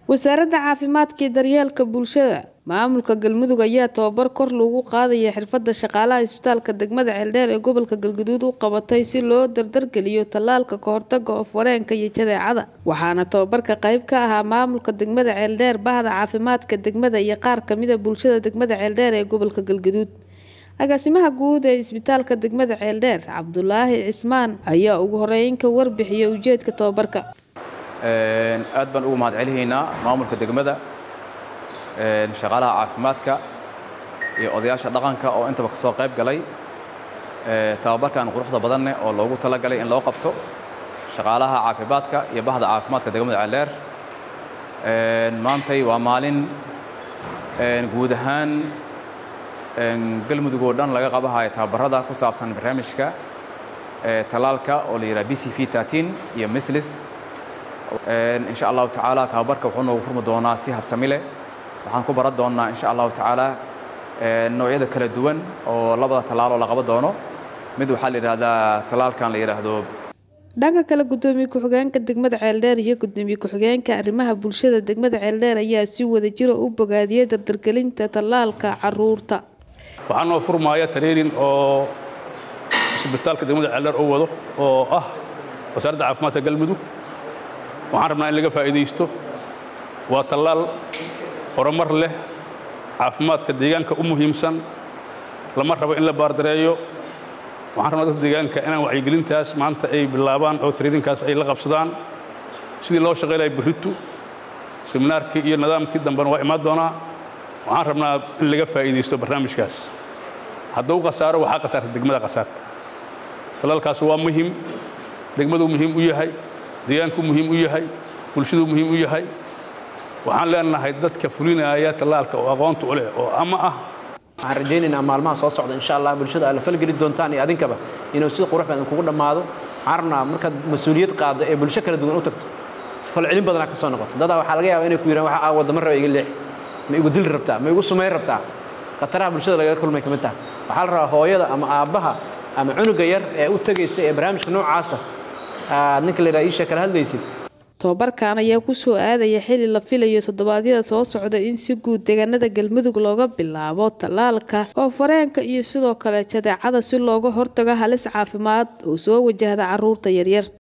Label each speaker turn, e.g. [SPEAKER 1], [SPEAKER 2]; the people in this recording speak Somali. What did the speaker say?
[SPEAKER 1] wasaaradda caafimaadka iyo daryeelka bulshada maamulka galmudug ayaa tababar kor loogu qaadaya xirfadda shaqaalaha isbitaalka degmada ceeldheer ee gobolka galgaduud u qabatay si loo dardargeliyo tallaalka kahortaga oof-wareenka iyo jadeecada waxaana tababarka qayb ka ahaa maamulka degmada ceeldheer bahda caafimaadka degmada iyo qaar kamida bulshada degmada ceeldheer ee gobolka galgaduud agaasimaha guud ee isbitaalka degmada ceeldheer cabdulaahi cismaan ayaa ugu horeyn ka warbixiyay ujeedka tababarka
[SPEAKER 2] aad baan ugu mahad celihaynaa maamulka degmada shaqaalaha caafimaadka iyo odayaasha dhaqanka oo intaba ka soo qayb galay tababarkan quruxda badanne oo loogu talagalay in loo qabto shaqaalaha caafimaadka iyo bahda caafimaadka degmada ceeldheer maantay waa maalin guud ahaan galmudug oo dhan laga qabahayo tababarada ku saabsan barnaamijka talaalka oo la yidhaha b c v iyo mislis insha allahu tacaala tababarka wuxuu noogu furmi doonaa si habsami leh waxaan ku baran doonnaa insha allahu tacaala noocyada kala duwan oo labada tallaaloo la qaban doono mid waxaa la yidhahdaa tallaalkan la yidhaahdo
[SPEAKER 1] dhanka kale gudoomiye ku-xigeenka degmada ceeldheer iyo gudoomiye ku-xigeenka arrimaha bulshada degmada ceeldheer ayaa si wada jira u bogaadiyey dardargelinta tallaalka caruurta
[SPEAKER 3] waxaa noo furmaaya tariirin oo isbitaalka degmada ceeldheer u wado oo ah wasaaradda caafimaadka galmudug waxaan rabnaa in laga faa'iidaysto waa tallaal horumar leh caafimaadka deegaanka u muhiimsan lama rabo in la baardareeyo waxaan rabnaa dadka deegaanka inaan wacyigelintaas maanta ay bilaabaan oo tariirinkaas ay la qabsadaan sidii loo shaqaynaya berritu seminaarkii iyo nidaamkii dambena waa imaan doonaa waxaan rabnaa in laga faa'iidaysto barnaamijkaas hadduu khasaaro waxaa khasaarta degmada khasaarta tallaalkaas waa muhim degmaduu muhiim u yahay deegaanku muhiim u yahay bulshaduu muhiim u yahay waxaan leenahay dadka fulinaya tallaalka oo aqoonta u leh oo ama ah
[SPEAKER 4] waxaan rajaynaynaa maalmaha soo socda insha allah bulshada aad la falgeli doontaan iyo adinkaba inuu si qurux badan kugu dhammaado waxaan rabnaa markaad mas-uuliyad qaaddo ee bulsho kala duwan u tagto falcelin badanaa ka soo noqoto dadaa waxaa laga yaaba inay ku yidhahan waxa aa wadama raba iga leex ma igu dili rabtaa ma igu sumayn rabtaa khataraha bulshada lagaga kulmay ka mid taha waxaa la rabaa hooyada ama aabbaha ama cunuga yar ee u tegaysa ee barnaamijka noocaasa aad ninka la yidhaha iisha kala hadlaysid
[SPEAKER 1] tobabarkan ayaa ku soo aadaya xili la filayo toddobaadyada soo socda in si guud deegaanada galmudug looga bilaabo tallaalka oo fareenka iyo sidoo kale jadeecada si looga hortago halis caafimaad oo soo wajahda caruurta yaryar